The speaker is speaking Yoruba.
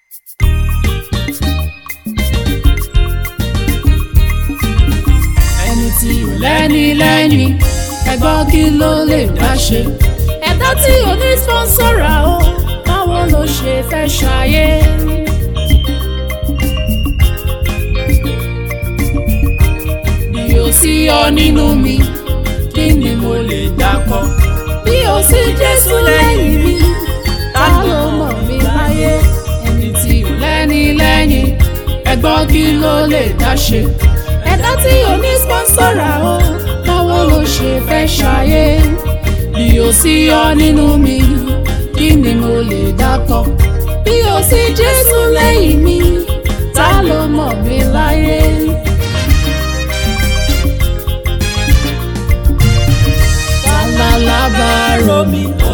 ẹni tí ò lẹ́ni lẹ́yìn ẹgbọ́n kí ló lè dá ṣe. ẹ̀dá tí ò ní sponsora o báwo ló ṣe fẹ́ ṣayé. bí o sí ọ nínú mi kí ni mo lè dákọ. bí o sí Jésù lẹ́yìn mi ta ló mọ̀ mí láyé. ẹni tí ò lẹ́ni lẹ́yìn ẹgbọ́n kí ló lè dá ṣe. ẹ̀dá tí ò ní sponsora o báwo ló ṣe fẹ́ ṣayé. bí o sí ọ nínú mi kí ni mo lè dákọ. bí o sí Jésù lẹ́yìn mi ta ló mọ̀ mí láyé. ta la lábàárò mi